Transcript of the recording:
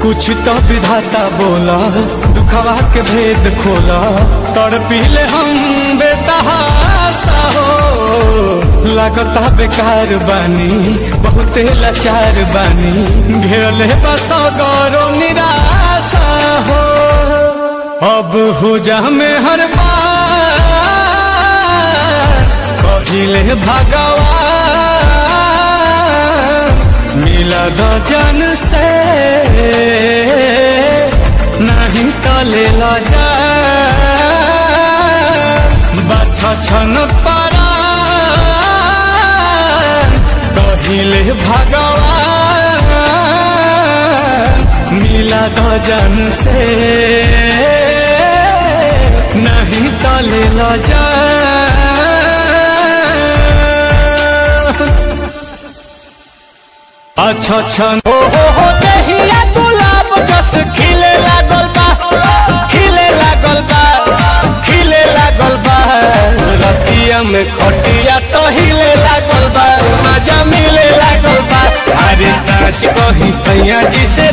कुछ तो विधाता बोला दुखवा के भेद खोला तड़पीले हम बेतहासा हो लागता बेकार बानी बहुते लाचार बानी घेरले बस गौरव निराशा हो अब हो जा में हर बार कहिले भगवान मिला दो जन से नहीं तो ले ला जा बाछा छन पारा कहिले भगवान मिला दो जन से नहीं तो ले ला जा अच्छा अच्छा ओ हो हो दहिया गुलाब जस खिले लागल बा खिले लागल बा खिले लागल बा रतिया में खटिया तो हिले लागल बा मजा मिले लागल बा अरे सच कही सैया जी से